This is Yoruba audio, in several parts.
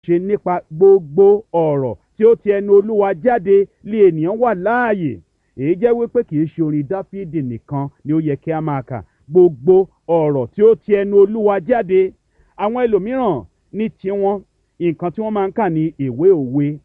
ṣe nípa gbogbo ọ̀rọ̀ tí ó ti ẹnu olúwa jáde lé ènìyàn wà láàyè èyí jẹ́ wípé kì í ṣe orin dáfídì nìkan ni ó yẹ kí a máa kà gbogbo ọ̀rọ̀ tí ó ti ẹnu olúwa jáde àwọn ẹlòmíràn ní tiwọn nǹkan tí wọ́n máa ń kà ní ìwé òwe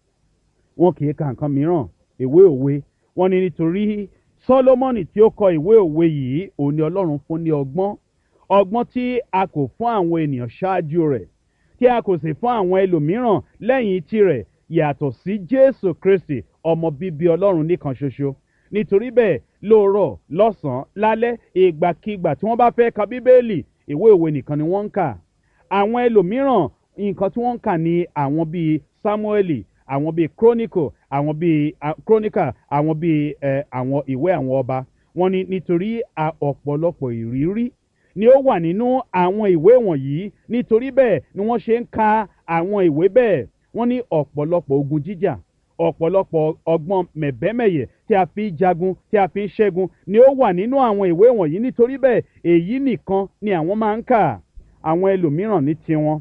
wọn kì í ka nǹkan mìíràn ìwé òwe wọn ni nítorí sọlọmọnì tí ó kọ ìwé òwe yìí òun ni ọlọ́run fún ní ọgbọ́n ọgbọ́n tí a kò fún àwọn ènìyàn ṣáájú rẹ̀ tí a kò sì fún àwọn ẹlòmíràn lẹ́yìn tirẹ̀ yàtọ̀ sí jésù kristi ọmọ bíbí ọlọ́run nìkan ṣoṣo nítorí bẹ́ẹ̀ lóòrọ̀ lọ́sàn-án lálẹ́ ìgbàkigbà tí wọ́n bá fẹ́ ka bíbélì ìwé òwe nìkan ni wọ́n ń kà àwọn ẹlòmíràn nǹkan tí wọ́n ń kà ní àwọn bíi samueli àwọn bíi chronicle àwọn bíi chronicle àwọn bíi ẹ àwọn ìwé àwọn ọba wọn ni nítorí ọ̀pọ̀lọpọ̀ ìrírí ni ó wà nínú àwọn ìwé wọ̀nyí nítorí bẹ́ẹ̀ ni wọ́n ṣe ń ka àwọn ìwé bẹ́ẹ̀ wọ́n ní ọ̀pọ̀lọpọ̀ ogun jíjà ọ̀pọ̀lọpọ̀ ọgbọ́n mẹ̀bẹ́mẹ̀yẹ tí a fi ń jagun tí a fi ń ṣẹ́gun ni ó wà nínú àwọn ìwé wọ̀nyí nítorí bẹ́ẹ̀ èyí nìkan ni àwọn máa ń kà àwọn ẹlòmíràn ní tiwọn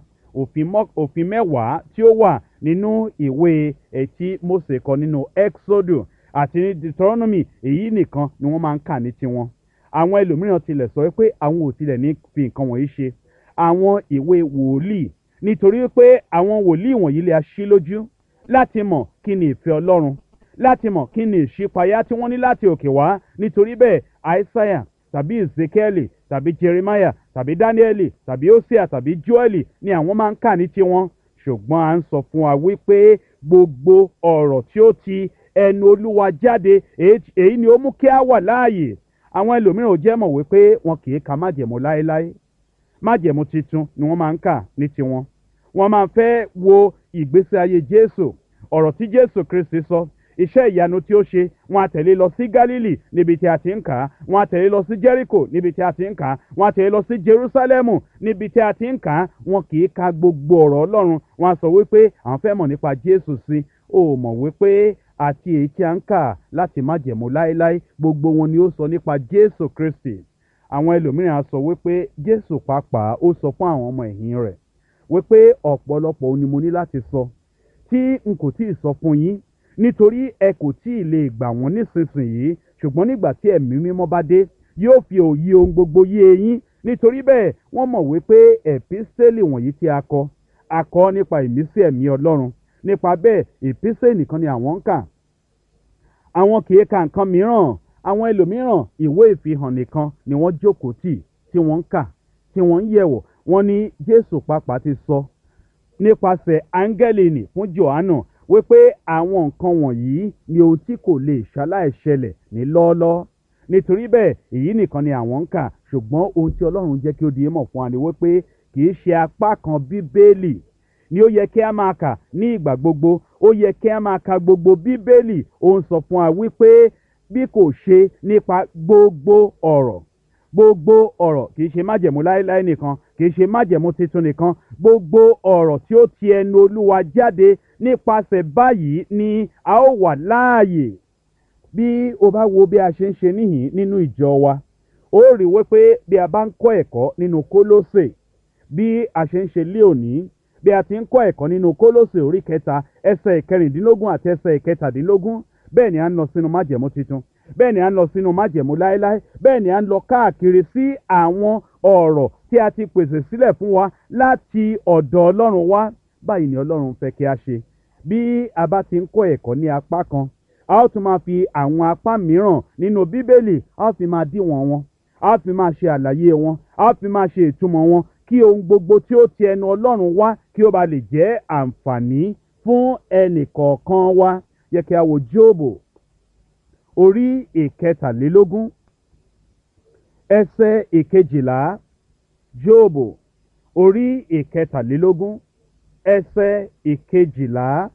òfin mẹ́wàá tí ó wà nínú ìwé ẹtí mose kọ nínú exodus àti ní deuteronomy èyí nìkan ni wọ́n máa ń kà ní tiwọn àwọn ẹlòmíràn tilẹ̀ sọ pé àwọn ò tilẹ̀ ní fi nǹkan wọ̀nyí ṣe àwọn ìwé wòlíì nítorí pé àwọn wòlíì wọ̀nyí lè aṣí lójú láti mọ̀ kí ni ìfẹ́ ọlọ́run láti mọ̀ kí ni ìṣípayá tí wọ́n ní láti òkè wá nítorí bẹ́ẹ̀ aísáyà tàbí ezekiel tàbí jeremiah tàbí daniel tàbí hosea tàbí joel ni àwọn máa ń kà ní tiwọn ṣùgbọ́n à ń sọ fún wa wípé gbogbo ọ̀rọ̀ tí ó ti ẹnu olúwa jáde èyí ni ó mú kí a wà láàyè àwọn ẹlòmíràn ò jẹ́ mọ̀ wípé wọn kì í ka májẹ̀mú láéláé májẹ̀mú titun ni wọ́n máa ń kà ní tiwọn wọ́n máa fẹ́ wo ìgbésí ayé jésù ọ̀rọ̀ tí jésù kristi sọ iṣẹ́ ìyanu tí ó ṣe wọn á tẹ̀lé lọ sí galili níbi tí a ti ń kà á wọn á tẹ̀lé lọ sí jericho níbi tí a ti ń kà á wọn á tẹ̀lé lọ sí jerusalemu níbi tí a ti ń kà á wọn kì í ka gbogbo ọ̀rọ̀ ọlọ́run wọn á sọ wípé àwọn fẹ́ mọ̀ nípa jésù sí ó mọ̀ wípé àti èyí tí a ń kà láti má jẹ̀mú láéláé gbogbo wọn ni ó sọ nípa jésù kristi àwọn ẹlòmíràn á sọ wípé jésù pàápàá ó sọ fún àwọn ọmọ ẹ̀yìn rẹ̀ wípé ọ̀pọ̀lọpọ̀ òun ni mo ní láti sọ tí n kò tíì sọ fún yín nítorí ẹ kò tí ì lè gbà wọ́n nísinsìnyí ṣùgbọ́n nígbà tí ẹ̀mí mímọ́ bá dé yóò fi òye ohun gbogbo yé eyín nítorí bẹ́ẹ̀ wọ́n mọ̀ wípé ẹ̀písẹ́lì wọ̀nyí tí a kọ a kọ nípa ìmísí ẹ̀mí ọlọ́run nípa bẹ́ẹ̀ ìpísẹ́ nìkan ni àwọn ń kà àwọn kì í ka nǹkan mìíràn àwọn ẹlòmíràn ìwé ìfihàn nìkan ni wọ́n jókòó tì tí wọ́n ń kà tí wọ́n ń yẹ̀wò wọ́n ní jésù pàápàá ti sọ nípasẹ̀ áńgẹ́lì nì fún johannu wípé àwọn nǹkan wọ̀nyí ni ohun tí kò lè ṣaláìṣẹlẹ̀ ní lọ́ọ́lọ́ nítorí bẹ́ẹ̀ èyí nìkan ni àwọn ń kà ṣùgbọ́n ohun tí ọlọ́run jẹ́ kí ó di mọ̀ fún wa ni wípé kì í ṣe apá kan bíbélì ni ó yẹ kí a máa kà ní ìgbà gbogbo ó yẹ kí a máa ka gbogbo bíbélì ó ń sọ fún wa wípé bí kò ṣe nípa gbogbo ọ̀rọ̀ gbogbo ọ̀rọ̀ kì í ṣe májẹ̀mú láéláé nìkan kì í ṣe májẹ̀mú tuntun nìkan gbogbo ọ̀rọ̀ tí ó ti ẹnu olúwa jáde nípasẹ̀ báyìí ni a ó wà láàyè bí o bá wo bí a ṣe ń ṣe níhìn nínú ìjọ wa ó rí wípé bí a bá ń kọ́ ẹ̀kọ́ nínú kólósè bí a ṣe ń ṣe lé òní bí a ti ń kọ́ ẹ̀kọ́ nínú kólósè orí kẹta ẹsẹ̀ ìkẹrìndínlógún àti ẹsẹ̀ ìkẹtàdínlógún bẹ́ẹ̀ ni a ń lọ sínú májẹ̀mú tuntun bẹ́ẹ̀ ni a ń lọ sínú májẹ̀mú láéláé bẹ́ẹ̀ ni a ń lọ káàkiri sí àwọn ọ̀rọ̀ tí a ti pèsè sílẹ̀ fún wa láti ọ̀dọ̀ ọlọ́run wá báyìí ni ọlọ́run fẹ́ kí a ṣe bí a bá ti ń kọ́ ẹ̀kọ́ ní apá kan a ó tún máa fi àwọn apá mìíràn nínú bíbélì a ó fi máa díwọ̀n wọn a ó fi máa ṣe àlàyé wọn a ó fi máa ṣe ìtumọ̀ wọn kí ohun gbogbo tí ó ti ẹnu ọlọ́run wá kí ó ba lè jẹ́ àǹfààní fún ẹnì kọ̀ọ̀kan wa yẹ kí a wo jóòbù orí ìkẹtàlélógún ẹsẹ̀ ìkejìlá jóòbù orí ìkẹtàlélógún ẹsẹ̀ ìkejìlá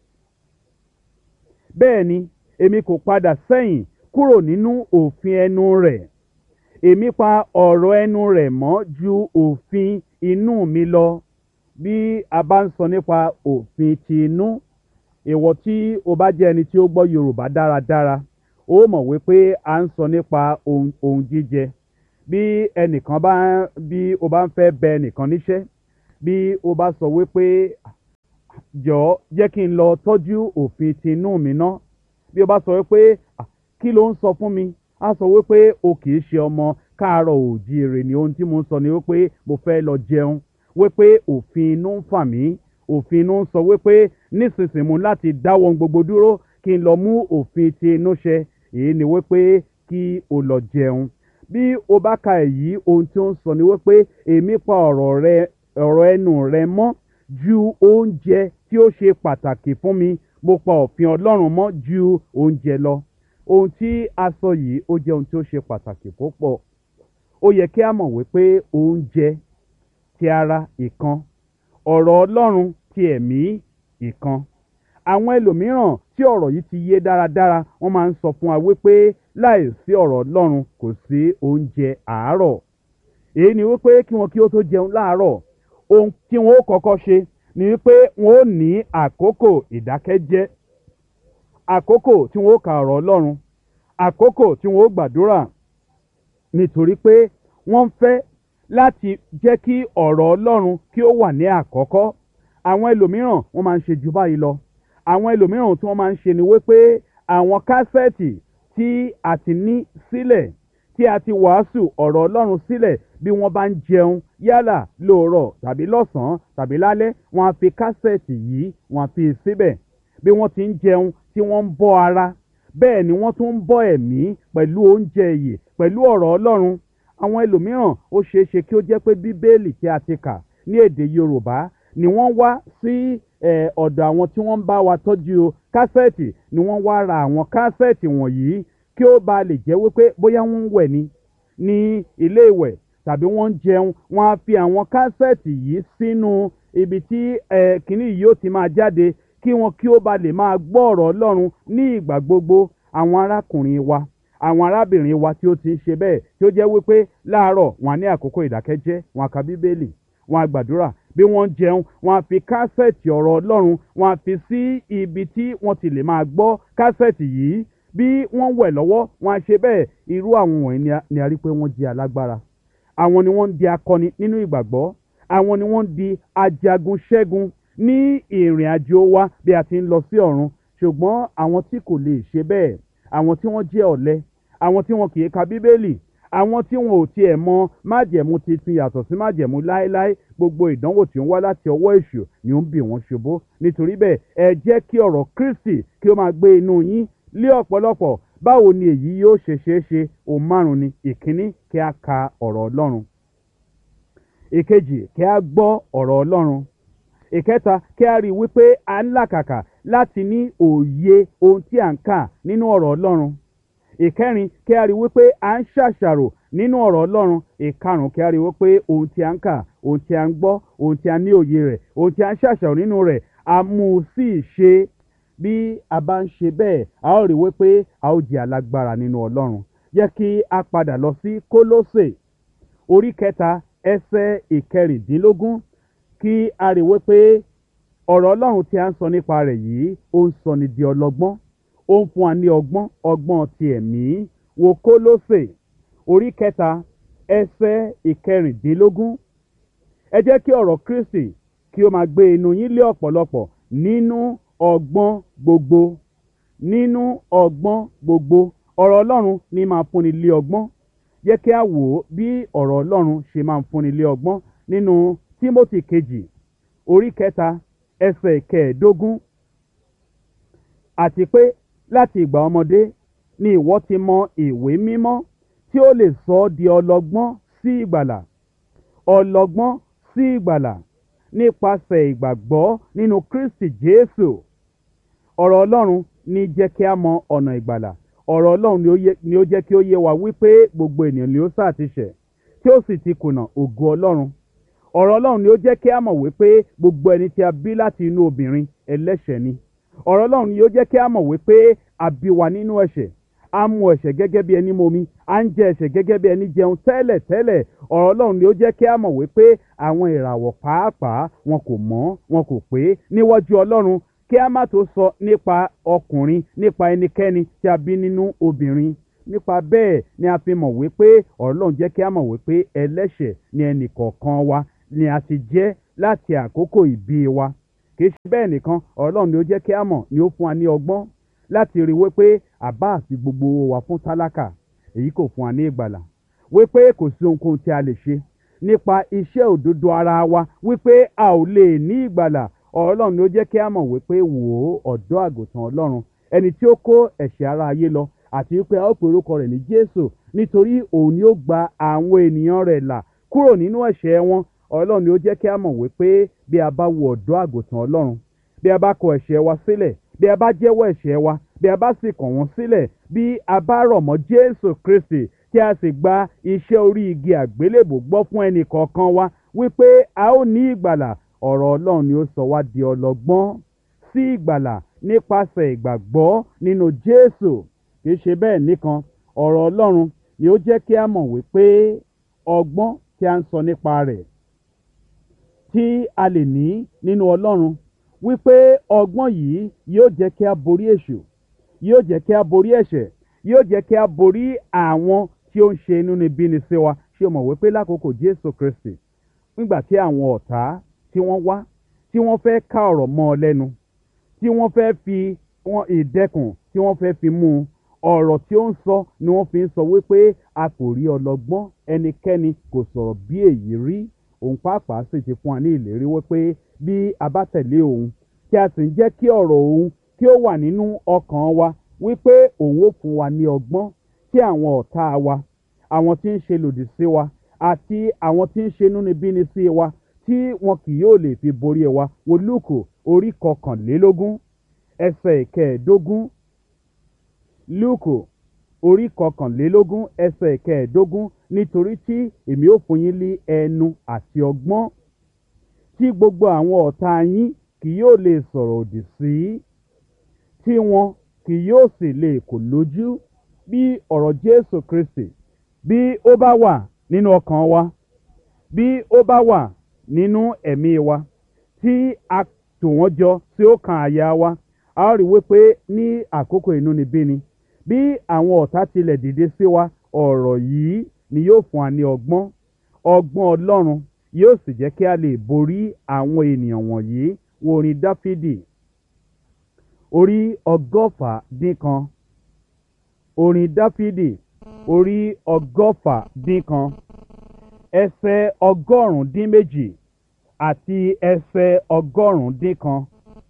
bẹ́ẹ̀ ni èmi kò padà sẹ́yìn kúrò nínú òfin ẹnu rẹ̀ èmi pa ọ̀rọ̀ ẹnu rẹ̀ mọ́ ju òfin inú mi lọ bí a bá ń sọ nípa òfin ti inú ìwọ tí o bá jẹ́ ẹni tí ó gbọ́ yorùbá dáradára ó mọ̀ wípé a ń sọ nípa ohun jíjẹ bí ẹnìkan bá bí o bá ń fẹ́ bẹ ẹnìkan níṣẹ́ bí o bá sọ wípé jọ̀ọ́ jẹ́ kí n lọ tọ́jú òfin ti inú mi ná bí o bá sọ wípé "Ah, kí ló ń sọ fún mi á sọ wípé o kì í ṣe ọmọ káàárọ̀ òjíire ni ohun tí mo ń sọ ni wípé mo fẹ́ lọ jẹun wípé òfin inú ń fà mí òfin inú ń sọ wípé nísinsìnyí mo láti dáwọ́ ohun gbogbo dúró kí n lọ mú òfin ti inú ṣẹ èyí ni wípé kí o lọ jẹun bí o bá ka èyí ohun tí ó ń sọ ni wípé èmi pa ọ̀rọ̀ rẹ ọ̀rọ̀ ẹnu rẹ mọ́ ju oúnjẹ tí ó ṣe pàtàkì fún mi mo pa òfin ọlọ́run mọ́ ju oúnjẹ lọ ohun tí a sọ yìí ó jẹ́ ohun tí ó ṣe pàtàkì púpọ̀ ó yẹ kí a mọ̀ wípé oúnjẹ ti ara ìkan ọ̀rọ̀ ọlọ́run ti ẹ̀mí ìkan àwọn ẹlòmíràn tí ọ̀rọ̀ yìí ti yé dáradára wọ́n máa ń sọ fún wa wípé láì sí ọ̀rọ̀ ọlọ́run kò sí oúnjẹ àárọ̀ èyí ni wípé kí wọn kí ó tó jẹun láàárọ̀ ohun tí wọn ó kọ́kọ́ ṣe ni wípé wọn ó ní àkókò ìdákẹ́jẹ́ àkókò tí wọn ó ka ọ̀rọ̀ ọlọ́run àkókò tí wọn ó gbàdúrà nítorí pé wọ́n ń fẹ́ láti jẹ́ kí ọ̀rọ̀ ọlọ́run kí ó wà ní àkọ́kọ́ àwọn ẹlòmíràn wọ́n máa ń ṣe jù báyìí lọ àwọn ẹlòmíràn tí wọ́n máa ń ṣe ni wípé àwọn kásẹ̀tì tí a ti ní sílẹ̀ tí a ti wàásù ọ̀rọ̀ ọlọ́run sílẹ̀ bí wọ́n bá ń jẹun yálà lóòrọ̀ tàbí lọ́sàn-án tàbí lálẹ́ wọ́n á fi kásẹ̀tì yìí wọ́n á fi síbẹ̀ bí wọ́n ti ń jẹun tí wọ́n ń bọ́ ara bẹ́ẹ̀ ni wọ́n tún ń bọ́ ẹ̀mí pẹ̀lú oúnjẹ ìyè pẹ̀lú ọ̀rọ̀ ọlọ́run àwọn ẹlòmíràn ó ṣeé ṣe kí ó jẹ́ pé bíbélì tí a ti kà ní èdè yorùbá ni wọ́n wá sí eh, ọ̀dọ̀ àwọn tí wọ́n ń bá wa tọ́jú kásẹ̀tì ni wọ́n wá ra àwọn kásẹ̀tì wọ̀nyí kí ó ba lè jẹ́ wípé bóyá wọ́n ń wẹ̀ ni ní ilé ìwẹ̀ tàbí wọ́n ń jẹun wọ́n á fi àwọn kásẹ̀tì yìí sínú ibi tí eh, kìnnì yìí ó ti máa jáde kí wọn kí ó ba lè máa gbọ́ ọ̀rọ̀ ọlọ́run ní ìgbà gbogbo àwọn arákùnrin wa àwọn arábìnrin wa tí ó ti ń ṣe bẹ́ẹ̀ tí ó jẹ́ wípé láàárọ̀ wọn á ní àkókò ìdákẹ́jẹ́ wọn á ka bíbélì wọn á gbàdúrà bí wọ́n ń jẹun wọn á fi kásẹ̀tì ọ̀rọ̀ ọlọ́run wọn á fi sí ibi tí wọ́n ti lè máa gbọ́ kásẹ̀tì yìí bí wọ́n wẹ̀ lọ́wọ́ wọn á ṣe bẹ́ẹ̀ irú àwọn wọ̀nyí ni a- ni a rí pé wọ́n jẹ́ alágbára àwọn ni wọ́n ń di akọni nínú ìgbàgbọ́ àwọn ni wọ́n ń di ajagun ṣẹ́gun ní ìrìn àjò wa bí a ti ń lọ sí ọ̀run ṣùgbọ́n àwọn tí kò lè ṣe bẹ́ẹ̀ àwọn tí wọ́n jẹ́ ọ̀lẹ àwọn tí wọn kì í ka bíbélì àwọn tí wọn ò tiẹ̀ mọ májẹ̀mú titun yàtọ̀ sí májẹ̀mú láéláé gbogbo ìdánwò tí ó ń wá láti ọwọ́ èṣù ni ó ń bì wọ́n ṣubú nítorí bẹ́ẹ̀ ẹ jẹ́ kí ọ̀rọ̀ kristi kí ó máa gbé inú yín lé ọ̀pọ̀lọpọ̀ báwo ni èyí yóò ṣe ṣeé ṣe òun márùn ni ìkíní kí a ka ọ̀rọ̀ ọlọ́run ìkejì kí a gbọ́ ọ̀rọ̀ ọlọ́run ìkẹta kí a rí i wípé a ń làkàkà láti ní òye ohun tí à ń kà nínú ọ̀rọ̀ ọlọ́run ìkẹrin kí a rí i wípé à ń ṣàṣàrò nínú ọ̀rọ̀ ọlọ́run ìkarùn kí a rí i wípé ohun tí a ń kà ohun tí a ń gbọ́ ohun tí a ní òye rẹ̀ ohun tí a ń ṣàṣàrò nínú rẹ̀ a mú un sí ìṣe bí a bá ń ṣe bẹ́ẹ̀ a ó rí i wípé a ó jẹ́ alágbára nínú ọlọ́run jẹ́ kí a padà lọ sí kólósè orí kẹta ẹsẹ̀ ìkẹrìndínlógún kí a rí i wípé ọ̀rọ̀ ọlọ́run tí a ń sọ nípa rẹ̀ yìí ó ń sọ ni di ọlọ́gbọ́n ó ń fún wa ní ọgbọ́n ọgbọ́n ti ẹ̀mí wo kólósè orí kẹta ẹsẹ̀ ìkẹrìndínlógún ẹ jẹ́ kí ọ̀rọ̀ kristi kí ó máa gbé inú yín lé ọ̀pọ̀lọpọ̀ nínú ọgbọ́n gbogbo nínú ọgbọ́n gbogbo ọ̀rọ̀ ọlọ́run ní máa fúnni lé ọgbọ́n jẹ́ kí a wò ó bí ọ̀rọ̀ ọlọ́run ṣe máa ń fúnni lé ọgbọ́n nínú tímótì kejì orí kẹta ẹsẹ̀ kẹẹ̀ẹ́dógún àti pé láti ìgbà ọmọdé ni ìwọ ti mọ ìwé mímọ́ tí ó lè sọ ọ́ di ọlọ́gbọ́n sí ìgbàlà ọlọ́gbọ́n sí ìgbàlà nípasẹ̀ ìgbàgbọ́ nínú kristi jésù ọ̀rọ̀ ọlọ́run ní jẹ́ kí a mọ ọ̀nà ìgbàlà ọ̀rọ̀ ọlọ́run ni ó yẹ- ni ó jẹ́ kí ó yé wa wípé gbogbo ènìyàn ni ó sáà ti ṣẹ̀ tí ó sì ti kùnà ògo ọlọ́run ọ̀rọ̀ ọlọ́run ni ó jẹ́ kí a mọ̀ wípé gbogbo ẹni tí a bí láti inú obìnrin ẹlẹ́ṣẹ̀ ni ọ̀rọ̀ ọlọ́run ni ó jẹ́ kí a mọ̀ wípé a bí wa nínú ẹ̀ṣẹ̀ a mu ẹ̀ṣẹ̀ gẹ́gẹ́ bí ẹni momi a ń jẹ ẹ̀ṣẹ̀ gẹ́gẹ́ bí ẹni jẹun tẹ́lẹ̀ tẹ́lẹ̀ ọ̀rọ̀ ọlọ́run ni ó jẹ́ kí a mọ̀ wípé àwọn ìràwọ̀ pàápàá wọn kò mọ́ wọn kò pé níwájú ọlọ́run kí a má tó sọ nípa ọkùnrin nípa ẹnikẹ́ni tí a bí nínú obìnrin nípa bẹ́ẹ̀ ni a fi mọ̀ wípé ọ̀rọ̀ ọlọ́run jẹ́ kí a mọ̀ wípé ẹlẹ́ṣẹ̀ ni ẹnì kọ̀ọ̀kan wa ni a ti jẹ́ láti àkókò ìbí wa kì í ṣe bẹ́ẹ̀ nìkan ọ̀rọ̀ ọlọ́run ni ó jẹ́ kí a mọ̀ ni ó fún wa ní ọgbọ́n láti rí wípé àbá àti gbogbo owó wa fún tálákà èyí kò fún wa ní ìgbàlà wípé kò sí ohunkóhun tí a lè ṣe nípa iṣẹ́ òdodo ara wa wípé a ò lè ní ìgbàlà ọ̀rọ̀ ọlọ́run ni ó jẹ́ kí a mọ̀ wípé wò ó ọ̀dọ́ àgùntàn ọlọ́run ẹni tí ó kó ẹ̀ṣẹ̀ ara ayé lọ àti wípé a ó pe orúkọ rẹ̀ ní jésù nítorí òun ni ó gba àwọn ènìyàn rẹ̀ là kúrò nínú ẹ̀ṣẹ̀ wọn ọlọ́run ni ó jẹ́ kí a mọ̀ wípé bí a bá wo ọ̀dọ́ àgùntàn ọlọ́run bí a bá kọ ẹ̀ṣẹ̀ wa sílẹ̀ bí a bá jẹ́wọ́ ẹ̀ṣẹ̀ wa bí a bá sì kàn wọ́n sílẹ̀ bí a bá rọ̀ mọ́ jésù kristi tí a sì gba iṣẹ́ orí igi àgbélébò gbọ́ fún ẹnì kọ̀ọ̀kan wa wípé a ó ní ìgbàlà ọ̀rọ̀ ọlọ́run ni ó sọ wá di ọlọ́gbọ́n sí ìgbàlà nípasẹ̀ ìgbàgbọ́ nínú jésù kì í ṣe bẹ́ẹ̀ nìkan ọ̀rọ̀ ọlọ́run ni ó jẹ́ kí a mọ̀ wípé ọgbọ́n tí a ń sọ nípa rẹ̀ tí a lè ní nínú ọlọ́run wípé ọgbọ́n yìí yóò jẹ́ kí a borí èṣù yóò jẹ́ kí a borí ẹ̀ṣẹ̀ yóò jẹ́ kí a borí àwọn tí ó ń ṣe inúnibíni sí wa ṣé o mọ̀ wípé lákòókò jésù kristi nígbà tí àwọn ọ̀tá tí wọ́n wá tí wọ́n fẹ́ ká ọ̀rọ̀ mọ́ ọ lẹ́nu tí wọ́n fẹ́ fi wọn ìdẹ́kùn tí wọ́n fẹ́ fi mú un ọ̀rọ̀ tí ó ń sọ ni wọ́n fi ń sọ wípé a kò rí ọlọ́gbọ́n ẹnikẹ́ni kò sọ̀rọ̀ bí èyí rí òun pàápàá sì ti fún wa ní ìlérí wípé bí a bá tẹ̀lé òun tí a sì ń jẹ́ kí ọ̀rọ̀ òun kí ó wà nínú ọkàn wa wípé òun ó fún wa ní ọgbọ́n tí àwọn ọ̀tá wa àwọn tí ń ṣe lòdì sí wa àti àwọn tí ń ṣe inúnibíni sí wa tí wọn kì yóò lè fi borí ẹ wa wo lúùkù orí kọkànlélógún ẹsẹ̀ ìkẹẹ̀ẹ́dógún lúùkù orí kọkànlélógún ẹsẹ̀ ìkẹẹ̀ẹ́dógún nítorí tí èmi ó fún yín ní ẹnu àti ọgbọ́n tí gbogbo àwọn ọ̀tá yín kì yóò lè sọ̀rọ̀ òdì sí tí wọn kì yóò sì lè kò lójú bí ọ̀rọ̀ jésù kristi bí ó bá wà nínú ọkàn wa bí ó bá wà nínú ẹ̀mí wa tí a tò wọ́n jọ tí ó kan àyà wa a ó rí wípé ní àkókò inúnibíni bí àwọn ọ̀tá tilẹ̀ dìde sí wa ọ̀rọ̀ yìí ni yóò fún wa ní ọgbọ́n ọgbọ́n ọlọ́run yóò sì jẹ́ kí a lè borí àwọn ènìyàn wọ̀nyí wo orin dáfídì orí ọgọ́fà dín kan orin dáfídì orí ọgọ́fà dín kan ẹsẹ̀ ọgọ́rùn-ún dín méjì àti ẹsẹ̀ ọgọ́rùn-ún dín kan.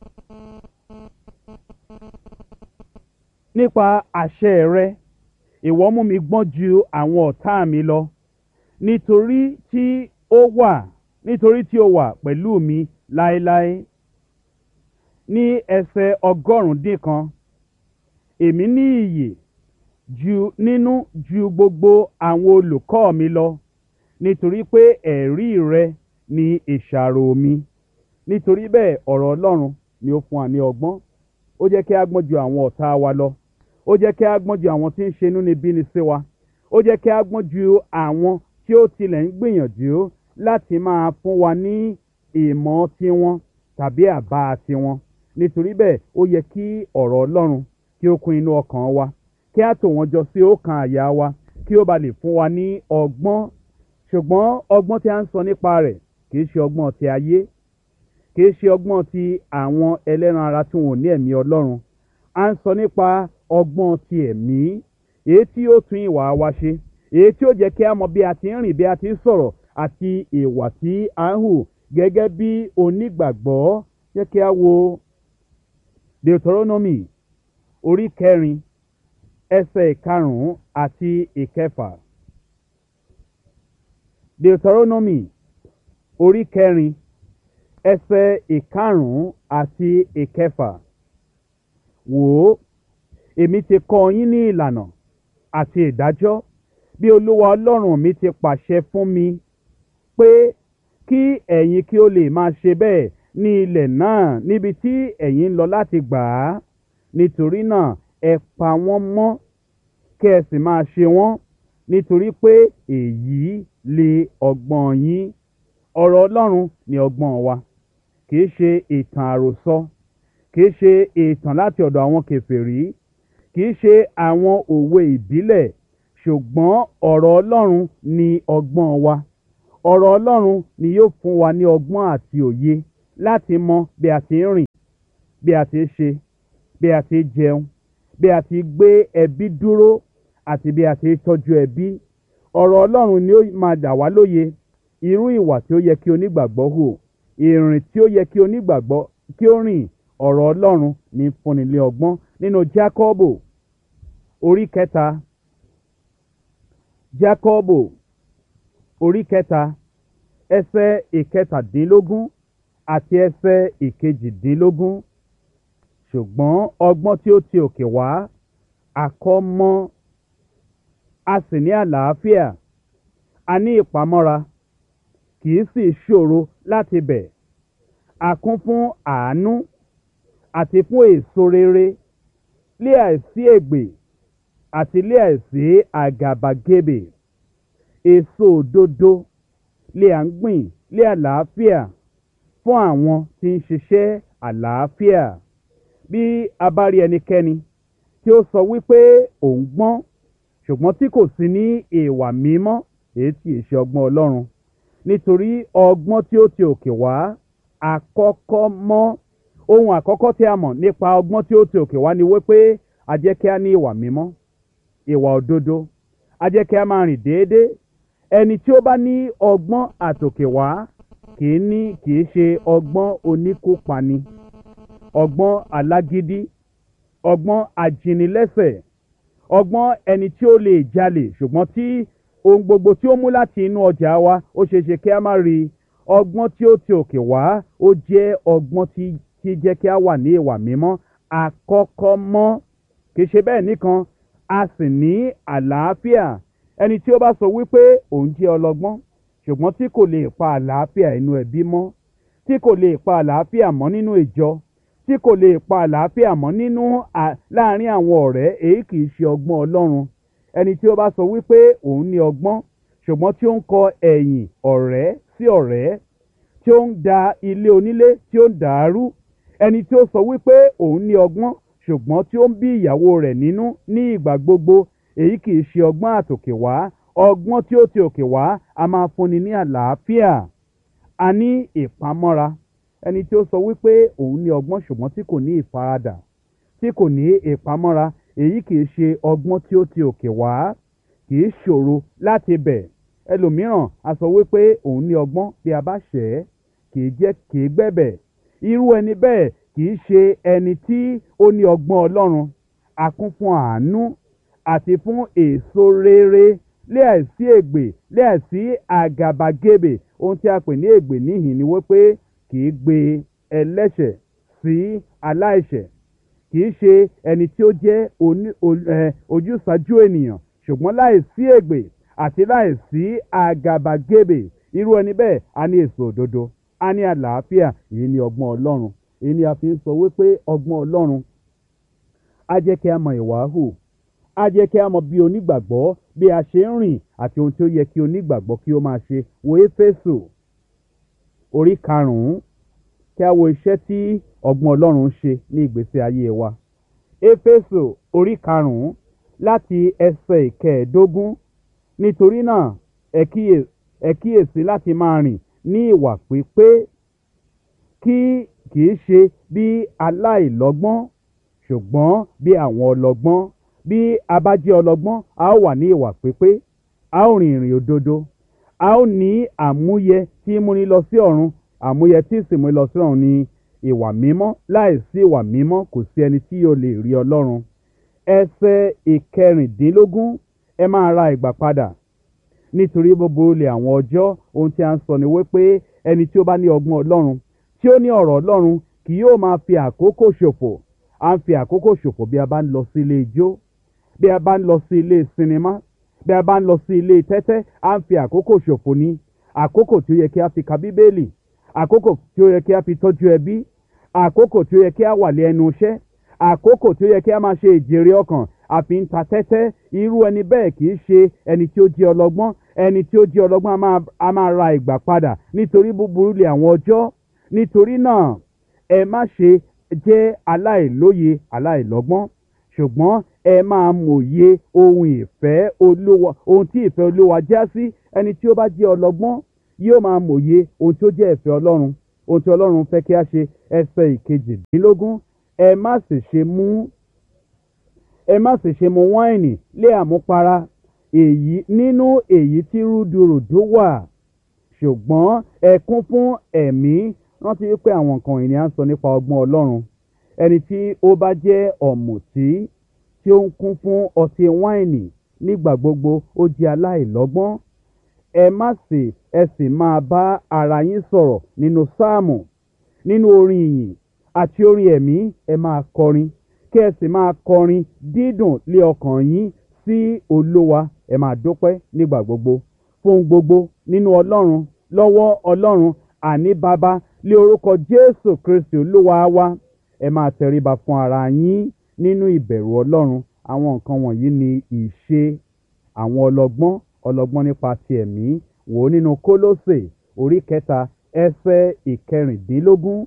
nípa àṣẹ rẹ ìwọ mú mi gbọ́n ju àwọn ọ̀tá mi lọ nítorí tí ó wà nítorí tí ó wà pẹ̀lú mi láéláé ní ẹsẹ̀ ọgọ́rùn-ún dín kan èmi ní iyè ju nínú ju gbogbo àwọn olùkọ́ mi lọ nítorí pé ẹ̀rí rẹ ni ìṣàrò mi nítorí bẹ́ẹ̀ ọ̀rọ̀ ọlọ́run ni ó fún wa ní ọgbọ́n ó jẹ́ kí a gbọ́n ju àwọn ọ̀tá wa lọ ó jẹ́ kí a gbọ́n ju àwọn tí ń ṣe inúnibíni sí wa ó jẹ́ kí a gbọ́n ju àwọn tí ó tilẹ̀ ń gbìyànjú láti máa fún wa ní ìmọ̀ tiwọn tàbí àbá tiwọn nítorí bẹ́ẹ̀ ó yẹ kí ọ̀rọ̀ ọlọ́run kí ó kún inú ọkàn wa kí a tò wọ́n jọ sí ọkàn àyà wa kí ó ba lè fún wa ní ọgbọ́n ṣùgbọ́n ọgbọ́n tí a ń sọ nípa rẹ̀ kì í ṣe ọgbọ́n ti ayé kì í ṣe ọgbọ́n ti àwọn ẹlẹ́ran ara tí wọn ò ní ẹ̀mí ọlọ́run a ń sọ nípa ọgbọ́n ti ẹ̀mí èyí tí ó tún ìwà wa ṣe èyí tí ó jẹ́ kí a mọ bí a ti ń rìn bí a ti ń sọ̀rọ̀ àti ìwà tí a ń hù gẹ́gẹ́ bí onígbàgbọ́ jẹ́ kí a wo deuteronomy orí kẹrin ẹsẹ̀ ìkarùn-ún àti ìkẹfà deuteronomy orí kẹrin ẹsẹ̀ ìkarùn-ún àti ìkẹfà wò ó èmi ti kọ́ yín ní ìlànà àti ìdájọ́ bí olúwa ọlọ́run mi ti pàṣẹ fún mi pé kí ẹ̀yin kí ó lè máa ṣe bẹ́ẹ̀ ní ilẹ̀ náà níbi tí ẹ̀yin ń lọ láti gbà á nítorí náà ẹ pa wọ́n mọ́ kí ẹ sì máa ṣe wọ́n nítorí pé èyí lè ọgbọ́n yín ọ̀rọ̀ ọlọ́run ni ọgbọ́n wa kì í ṣe ìtàn àròsọ kì í ṣe ìtàn láti ọ̀dọ̀ àwọn kèfèrí kì í ṣe àwọn òwe ìbílẹ̀ ṣùgbọ́n ọ̀rọ̀ ọlọ́run ni ọgbọ́n wa ọ̀rọ̀ ọlọ́run ni yóò fún wa ní ọgbọ́n àti òye láti mọ bí a ti ń rìn bí a ti ń ṣe bí a ti ń jẹun bí a ti gbé ẹbí dúró àti bí a ti ń tọ́jú ẹbí ọ̀rọ̀ ọlọ́run ni ó máa dà wá lóye irú ìwà tí ó yẹ kí onígbàgbọ́ hù ìrìn tí ó yẹ kí onígbàgbọ́ kí ó rìn ọ̀rọ̀ ọlọ́run ní fúnni lé ọgbọ́n nínú jákọ́bò orí kẹta jákọ́bò orí kẹta ẹsẹ̀ ìkẹtàdínlógún àti ẹsẹ̀ ìkejìdínlógún ṣùgbọ́n ọgbọ́n tí ó ti òkè wá àkọ́mọ́ a sì ní àlàáfíà a ní ìpamọ́ra kì í sì ṣòro láti bẹ̀ a kún fún àánú àti fún èso rere lé àìsí ègbè àti lé àìsí àgàbàgebè èso òdodo lé à ń gbìn lé àlàáfíà fún àwọn tí ń ṣiṣẹ́ àlàáfíà bí a bá rí ẹnikẹ́ni tí ó sọ wípé òun gbọ́n ṣùgbọ́n tí kò sí ní ìwà mímọ́ èyí tí ì ṣe ọgbọ́n ọlọ́run nítorí ọgbọ́n tí ó ti òkè wá àkọ́kọ́ mọ́ ohun àkọ́kọ́ tí a mọ̀ nípa ọgbọ́n tí ó ti òkè wá ni wípé a jẹ́ kí a ní ìwà mímọ́ ìwà òdodo a jẹ́ kí a máa rìn déédéé ẹni tí ó bá ní ọgbọ́n àtòkè wá kì í ní kì í ṣe ọgbọ́n oníkópani ọgbọ́n alágídí ọgbọ́n ajínilẹ́sẹ̀ ọgbọ́n ẹni tí ó lè jalè ṣùgbọ́n tí ohun gbogbo tí ó mú láti inú ọjà wa ó ṣeé ṣe kí a má rí ọgbọ́n tí ó ti òkè wá ó jẹ́ ọgbọ́n tí tí jẹ́ kí a wà ní ìwà mímọ́ àkọ́kọ́ mọ́ kì í ṣe bẹ́ẹ̀ nìkan a sì ní àlàáfíà ẹni tí ó bá sọ wípé òun jẹ́ ọlọ́gbọ́n ṣùgbọ́n tí kò lè pa àlàáfíà inú ẹbí mọ́ tí kò lè pa àlàáfíà mọ́ nínú ìjọ tí kò lè pa àlàáfíà mọ́ nínú láàárín àwọn ọ̀rẹ́ èyí kì í ṣe ọgbọ́n ọlọ́run ẹni tí ó bá sọ wípé òun ní ọgbọ́n ṣùgbọ́n tí ó ń kọ ẹ̀yìn ọ̀rẹ́ sí ọ̀rẹ́ tí ó ń da ilé onílé tí ó ń dàárú ẹni tí ó sọ wípé òun ní ọgbọ́n ṣùgbọ́n tí ó ń bí ìyàwó rẹ̀ nínú ní ìgbà gbogbo èyí kì í ṣe ọgbọ́n àtòkè wá ọgbọ́n tí ó ti òkè wá a máa fúnni ní àlàáfíà a ní ìpamọ́ra ẹni tí ó sọ wípé òun ní ọgbọ́n ṣùgbọ́n tí kò ní ìfaradà tí kò ní ìpamọ́ra èyí kì í ṣe ọgbọ́n tí ó ti òkè wá kì í ṣòro láti bẹ̀ ẹlòmíràn a sọ wípé òun ní ọgbọ́n bí a bá ṣẹ̀ ẹ́ kì í jẹ́ kì í gbẹ̀bẹ̀ irú ẹni bẹ́ẹ̀ kì í ṣe ẹni tí ó ní ọgbọ́n ọlọ́run a kún fún àánú àti fún èso rere lé àìsí ègbè lé àìsí àgàbàgebè ohun tí a pè ní ègbè níhìn ni wípé kì í gbé ẹlẹ́ṣẹ̀ sí aláìṣẹ̀ kì í ṣe ẹni tí ó jẹ́ ojúsàájú ènìyàn ṣùgbọ́n láìsí ègbè àti láìsí àgàbàgebè irú ẹni bẹ́ẹ̀ a ní èso òdodo a ní àlàáfíà èyí ni ọgbọ́n ọlọ́run èyí ni a fi ń sọ wípé ọgbọ́n ọlọ́run á jẹ́ kí a mọ ìwà hù á jẹ́ kí a mọ bí onígbàgbọ́ bí a ṣe ń rìn àti ohun tí ó yẹ kí onígbàgbọ́ kí ó máa ṣe wo éfésù orí karùn-ún kí a wo iṣẹ́ tí ọgbọ́n ọlọ́run ń ṣe ní ìgbésí ayé wa éfésù orí karùn-ún láti ẹsẹ̀ ìkẹẹ̀ẹ́dógún nítorí náà ẹ kíyèsí láti máa rìn ní ìwà pípé kí kì í ṣe bí aláìlọ́gbọ́n ṣùgbọ́n bí àwọn ọlọ́gbọ́n bí a bá jẹ́ ọlọ́gbọ́n a ó wà ní ìwà pípé a ó rìn ìrìn òdodo a ó ní àmúyẹ tí í múni lọ sí ọ̀run àmúyẹ tí sì múni lọ sí ọ̀run ni ìwà mímọ́ láìsí ìwà mímọ́ kò sí ẹni tí yóò lè rí ọlọ́run ẹsẹ̀ ìkẹrìndínlógún ẹ máa ra ìgbà padà nítorí gbogbo olè àwọn ọjọ́ ohun tí a ń sọ ni wípé ẹni tí ó bá ní ọgbọ́n ọlọ́run tí ó ní ọ̀rọ̀ ọlọ́run kì yóò máa fi àkókò ṣòfò à ń fi àkókò ṣòfò bí a bá ń lọ sí ilé ijó bí a bá ń lọ sí ilé sinimá bí a bá ń lọ sí ilé tẹ́tẹ́ à ń fi àkókò ṣòfò ní àkókò tí ó yẹ kí a fi ka bíbélì àkókò tí ó yẹ kí a fi tọ́jú ẹbí àkókò tí ó yẹ kí a wà lé ẹnu iṣẹ́ àkókò tí ó yẹ kí a máa ṣe ìjèrè ọkàn àfi ń ta tẹ́tẹ́ irú ẹni bẹ́ẹ̀ kì í ṣe ẹni tí ó jẹ́ ọlọ́gbọ́n ẹni tí ó jẹ́ ọlọ́gbọ́n a máa ra ìgbà padà nítorí búburú lè àwọn ọjọ́ nítorí náà ẹ má ṣe jẹ́ aláìlóye aláìlọ́gbọ́n ṣùgbọ́n ẹ máa mòye ohun ìfẹ́ olúwa ohun tí ìfẹ́ olúwa já sí ẹni tí ó bá jẹ́ ọlọ́gbọ́n yóò máa mòye ohun tí ó jẹ́ ìfẹ́ ọlọ́run ohun tí ọlọ́run fẹ́ kí a ṣe ẹsẹ̀ ìkejìdínlógún ẹ má sì ṣe mú ẹ má sì ṣe mu wáìnì lé àmupara èyí nínú èyí tí rúdurùdu wà ṣùgbọ́n ẹ kún fún ẹ̀mí rántí wípé àwọn nǹkan ìní à ń sọ nípa ọgbọ́n ọlọ́run ẹni tí ó bá jẹ́ ọ̀mùtí tí ó ń kún fún ọtí wáìnì nígbà gbogbo ó jẹ́ aláìlọ́gbọ́n ẹ má sì ẹ sì máa bá ara yín sọ̀rọ̀ nínú sáàmù nínú orin ìyìn àti orin ẹ̀mí ẹ máa kọrin kí ẹ sì máa kọrin dídùn lé ọkàn yín sí olówa ẹ máa dúpẹ́ nígbà gbogbo fún gbogbo nínú ọlọ́run lọ́wọ́ ọlọ́run àní bàbá lé orúkọ jésù kristi olúwa wa ẹ máa tẹríba fún ara yín nínú ìbẹ̀rù ọlọ́run àwọn nǹkan wọ̀nyí ni ìṣe àwọn ọlọ́gbọ́n ọlọ́gbọ́n nípa ti ẹ̀mí wò ó nínú kólósè orí kẹta ẹsẹ̀ ìkẹrìndínlógún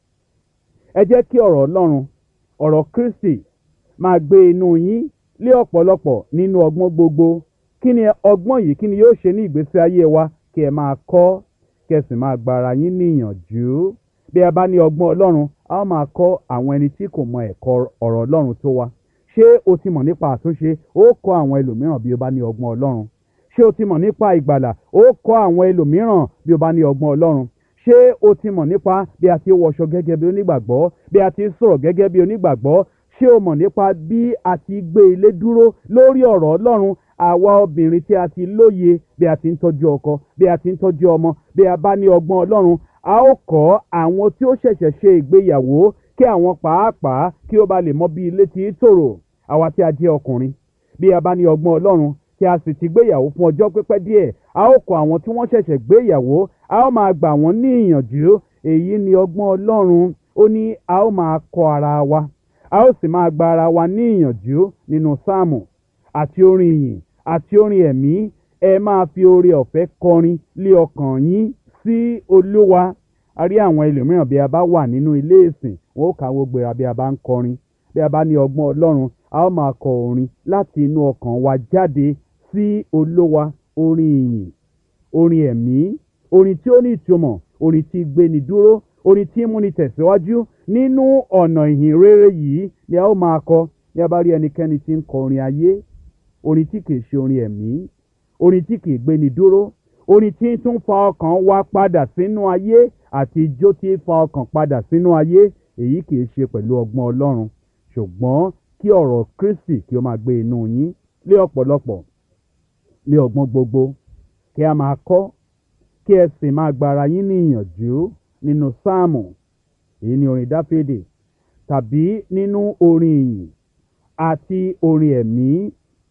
ẹ jẹ́ kí ọ̀rọ̀ ọlọ́run ọ̀rọ̀ kristi máa gbé inú yín lé ọ̀pọ̀lọpọ̀ nínú ọgbọ́n gbogbo kí ni ọgbọ́n yìí kí ni yóò ṣe ní ìgbésí ayé wa kí ẹ máa kọ́ kí ẹ sì máa gbára yín níyànjú bí a bá ní ọgbọ́n ọlọ́run a ó máa kọ́ àwọn ẹni tí kò mọ ẹ̀kọ́ ọ̀rọ̀ ọlọ́run tó wa ṣé o ti mọ̀ nípa àtúnṣe ó kọ́ àwọn ẹlòmíràn bí o bá ní ọgbọ́n ọlọ́run ṣé o ti mọ̀ nípa ìgbàlà ó kọ́ àwọn ẹlòmíràn bí o bá ní ọgbọ́n ọlọ́run ṣé o ti mọ̀ nípa bí a ti wọṣọ gẹ́gẹ́ bí onígbàgbọ́ bí a ti sọ̀rọ̀ gẹ́gẹ́ bí onígbàgbọ́ ṣé o mọ̀ nípa bí a ti gbé ilé dúró lórí ọ̀rọ̀ ọlọ́run àwa obìnrin tí a ti lóye bí a ti ń tọ́jú ọkọ bí a ti ń tọ́jú ọmọ bí a bá ní ọgbọ́n ọlọ́run a ó kọ́ àwọn tí ó ṣẹ̀ṣẹ̀ ṣe ìgbéyàwó kí àwọn pàápàá kí ó ba lè mọ bí ilé ti tòrò àwa tí a jẹ́ ọkùnrin bí a bá ní ọgbọ́n ọlọ́run tí a sì ti gbéyàwó fún ọjọ́ pípẹ́ díẹ̀ a ó kọ́ àwọn tí wọ́n ṣẹ̀ṣẹ̀ gbéyàwó a ó máa gbà wọ́n ní ìyànjú èyí ni ọgbọ́n ọlọ́run ó ní a ó máa kọ́ ara wa a ó sì máa gba ara wa ní ìyànjú nínú sáàmù àti orin ìyìn àti orin ẹ̀mí ẹ máa fi oore ọ̀fẹ́ kọrin lé ọkàn yín sí olúwa a rí àwọn ẹlòmíràn bí a bá wà nínú ilé ìsìn wọn ó kàwé gbéra bí a bá ń kọrin bí a bá ní ọgbọ́n ọlọ́run a ó máa kọ orin láti inú ọkàn wa jáde sí olúwa orin ìyìn orin ẹ̀mí orin tí ó ní ìtumọ̀ orin tí gbéni dúró orin tí múni tẹ̀síwájú nínú ọ̀nà ìhìn rere yìí ni a ó máa kọ bí a bá rí ẹnikẹ́ni tí ń kọ orin ayé orin tí kìí ṣe orin ẹ̀mí orin tí kìí gbéni dúró orin tí ń tún fa ọkàn wa padà sínú ayé àti ijó tí ń fa ọkàn padà sínú ayé èyí kìí ṣe pẹ̀lú ọgbọ́n ọlọ́run ṣùgbọ́n kí ọ̀rọ̀ kristi kí ó máa gbé inú yín lé ọ̀pọ̀lọpọ̀ lé ọgbọ́n gbogbo kí a máa kọ́ kí ẹ sì máa gbára yín ní ìyànjú nínú sáàmù èyí ni orin dáfídì tàbí nínú orin ìyìn àti orin ẹ̀mí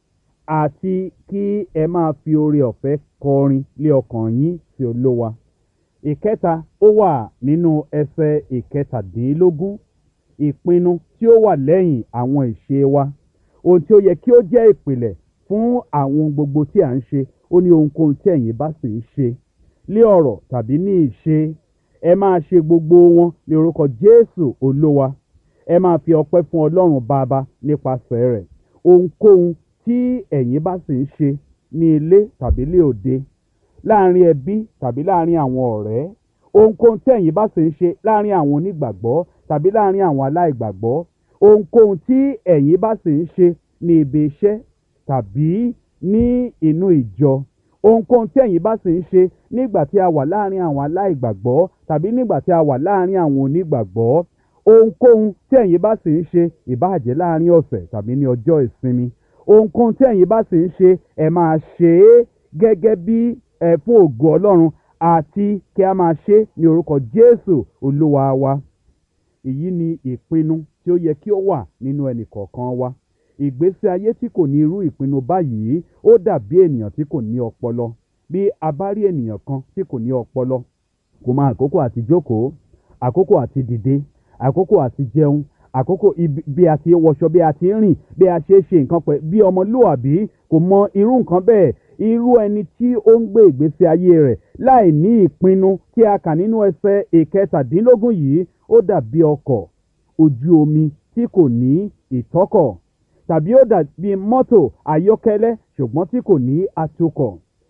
àti kí ẹ máa fi oore ọ̀fẹ́ kọrin lé ọkàn yín sí olówa ìkẹta ó wà nínú ẹsẹ̀ ìkẹtàdínlógún ìpinnu tí ó wà lẹ́yìn àwọn ìṣe wa ohun tí ó yẹ kí ó jẹ́ ìpìlẹ̀ fún àwọn gbogbo tí à ń ṣe ó ní ohunkóhun tí ẹ̀yin bá sì ń ṣe lé ọ̀rọ̀ tàbí ní ìṣe ẹ máa ṣe gbogbo wọn ní orúkọ jésù olówa ẹ máa fi ọpẹ́ fún ọlọ́run bàbá nípasẹ̀ rẹ̀ ohunkóhun tí ẹ̀yin bá sì ń ṣe ní ilé tàbí lé òde láàrin ẹbí tàbí láàrin àwọn ọ̀rẹ́ ohunkóhun tí ẹ̀yin bá sì ń ṣe láàrin àwọn onígbàgbọ́ tàbí láàrin àwọn aláìgbàgbọ́ ohunkóhun tí ẹ̀yin bá sì ń ṣe ní ibi iṣẹ́ tàbí ní inú ìjọ ohunkóhun tí ẹ̀yin bá sì ń ṣe nígbà tí a wà láàrin àwọn aláìgbàgbọ́ tàbí nígbà tí a wà láàrin àwọn onígbàgbọ́ ohunkóhun tí ẹ̀yin bá sì ń ṣe ìbáàjẹ́ láàrin ọ̀sẹ̀ tàbí ní ọjọ́ ìsinmi ohunkóhun tí ẹ̀yin bá sì ń ṣe ẹ máa ṣe é gẹ́gẹ́ bí ẹ fún ògo ọlọ́run àti kí a máa ṣe ní orúkọ jésù olúwa wa èyí ni ìpinnu tí ó yẹ kí ó wà nínú ẹnì kọ̀ọ̀kan wa ìgbésí ayé tí kò ní irú ìpinnu báyìí ó dàbí ènìyàn tí kò ní ọpọlọ bí a bá rí ènìyàn kan tí kò ní ọpọlọ kò mọ àkókò àti jókòó àkókò àti dìde àkókò àti jẹun àkókò bí a ti wọṣọ bí a ti rìn bí a ṣe ṣe nǹkan pẹ̀ bí ọmọlúwàbí kò mọ irú nǹkan bẹ́ẹ̀ irú ẹni tí ó ń gbé ìgbésí ayé rẹ̀ láì ní ìpinnu tí a kà nínú ẹsẹ̀ ìkẹtàdínlógún yìí ó dàbí ọkọ̀ ojú omi tí kò ní ìtọ́kọ̀ tàbí ó dàbí mọ́tò ayọ́kẹ́lẹ́ ṣùgbọ́n tí kò ní atukọ̀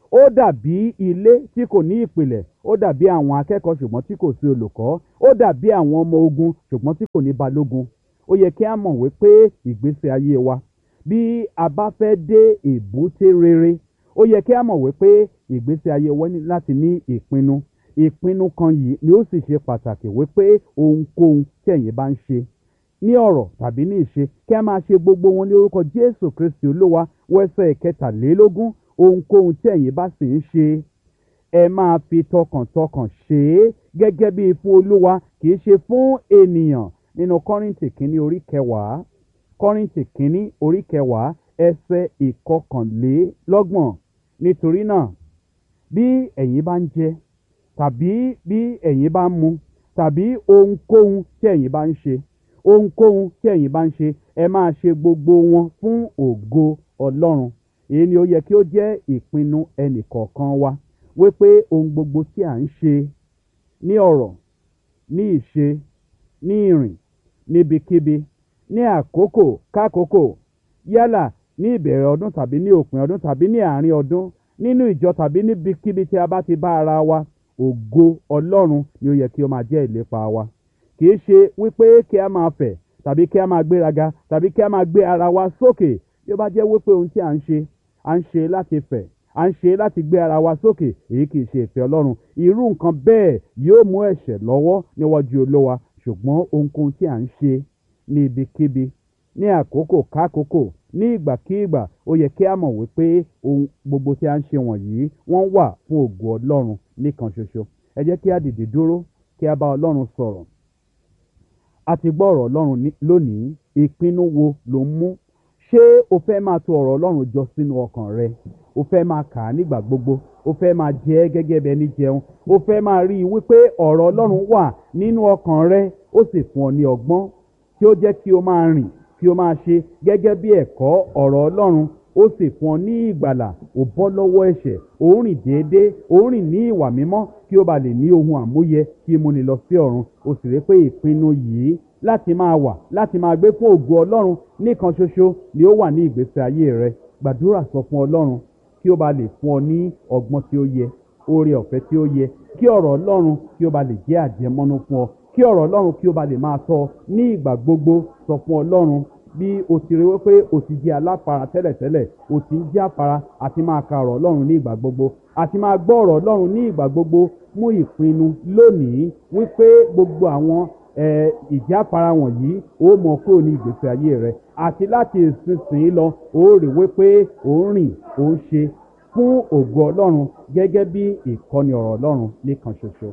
ó dàbí ilé tí kò ní ìpìlẹ̀ ó dàbí àwọn akẹ́kọ̀ọ́ ṣùgbọ́n tí kò sí olùkọ́ ó dàbí àwọn ọmọ ogun ṣùgbọ́n tí kò ní balógun ó yẹ kí a mọ̀ wípé ìgbésí ayé wa bí a bá fẹ́ dé èbúté rere ó yẹ kí a mọ̀ wípé ìgbésí ayé wa ní láti ní ìpinnu ìpinnu kan yìí ni ó sì ṣe pàtàkì wípé ohunkóhun tí ẹ̀yin bá ń ṣe ní ọ̀rọ̀ tàbí ní ìṣe kí a máa ṣe gbogbo wọn ní orúkọ jésù kristi olúwa wẹ́sẹ̀ kẹtàlélógún ohunkóhun tí ẹ̀yin bá sì ń ṣe ẹ máa fi tọkàntọkàn ṣe é gẹ́gẹ́ bí fún olúwa kì í ṣe fún ènìyàn nínú kọ́rìntì kínní orí kẹwàá kọ́rìntì kínní orí kẹwàá ẹsẹ̀ ìkọkànlélọ́gbọ̀n nítorí náà bí ẹ̀yin bá ń jẹ tàbí bí ẹ̀yin bá ń mu tàbí ohunkóhun tí ẹ̀yin bá ń ṣe ohunkóhun tí ẹ̀yin bá ń ṣe ẹ máa ṣe gbogbo wọn fún ògo ọlọ́run èyí ni ó yẹ kí ó jẹ́ ìpinnu ẹnìkọ̀ọ̀kan wa wípé ohun gbogbo tí à ń ṣe ní ọ̀rọ̀ ní ìṣe ní ìrìn níbikíbi ní àkókò kákòókò yálà ní ìbẹ̀rẹ̀ ọdún tàbí ní òpin ọdún tàbí ní àárín ọdún nínú ìjọ tàbí níbikíbi tí a bá ti bá ara wa ògo ọlọ́run ni ó yẹ kí ó máa jẹ́ ìlépa wa kì í ṣe wípé kí a máa fẹ̀ tàbí kí a máa gbéraga tàbí kí a máa gbé ara wa sókè bí ó bá jẹ́ wípé ohun tí à ń ṣe à ń ṣe láti fẹ̀ à ń ṣe láti gbé ara wa sókè èyí kì í ṣe ìfẹ́ ọlọ́run irú nǹkan bẹ́ẹ̀ yóò mú ẹ̀ṣẹ̀ lọ́wọ́ níwájú olówa ṣùgbọ́n ohunkóhun tí à ń ṣe ní ibikíbi ní àkókò kákòókò ní ìgbàkígbà ó yẹ kí a mọ̀ wípé ohun gbogbo tí a ń ṣe wọ̀nyí wọ́n wà fún ògo ọlọ́run nìkan ṣoṣo ẹ jẹ́ kí a dìde dúró kí a bá ọlọ́run sọ̀rọ̀ a ti gbọ́ ọ̀rọ̀ ọlọ́run ní- lónìí ìpinnu wo ló ń mú ṣé o fẹ́ máa tò ọ̀rọ̀ ọlọ́run jọ sínú ọkàn rẹ o fẹ́ máa kà á nígbà gbogbo o fẹ́ máa jẹ ẹ́ gẹ́gẹ́ bẹ́ẹ̀ ní jẹun o fẹ́ máa rí i wípé ọ̀rọ̀ ọlọ́run wà nínú ọkàn rẹ ó sì fún ọ ní ọgbọ́n tí ó jẹ́ kí o máa rìn kí o máa ṣe gẹ́gẹ́ bí ẹ̀kọ́ ọ̀rọ̀ ọlọ́run ó sì fún ọ ní ìgbàlà ò bọ́ lọ́wọ́ ẹ̀ṣẹ̀ ò ń rìn déédéé ò ń rìn ní ìwà mímọ́ kí o bá lè ní ohun àmúyẹ kí o múni lọ sí ọ̀run o sì rí pé ìpinnu yìí láti máa wà láti máa gbé fún ògo ọlọ́run nìkan ṣoṣo ni ó wà ní ìgbésí ayé rẹ gbàdúrà sọ fún ọlọ́run kí ó bá lè fún ọ ní ọgbọ́n tí ó yẹ oore ọ̀fẹ́ tí ó yẹ kí ọ̀rọ̀ ọlọ́run kí ó bá lè jẹ́ àjẹmọ́nú fún ọ kí ọ̀rọ̀ ọlọ́run kí ó bá lè máa tọ́ ọ ní ìgbà gbogbo sọ fún ọlọ́run bí o ti rí wípé o ti jẹ́ aláfara tẹ́lẹ̀tẹ́lẹ̀ o ti ń jẹ́ àfara àti máa ka ọ̀rọ̀ ọlọ́run ní ìgbà gbogbo àti máa gbọ́ ọ̀rọ̀ ọlọ́run ní ìgbà gbogbo mú ìpinnu lónìí wípé gbogbo àwọn eh, ìjáfara wọ̀nyí ó mọ kúrò ní ìgbésí ayé rẹ àti láti ìsinsìnyí lọ ó rí wípé ó ń rìn ó ń ṣe fún ògo ọlọ́run gẹ́gẹ́ bí ìkọ́ni ọ̀rọ̀ ọlọ́run nìkan ṣoṣo.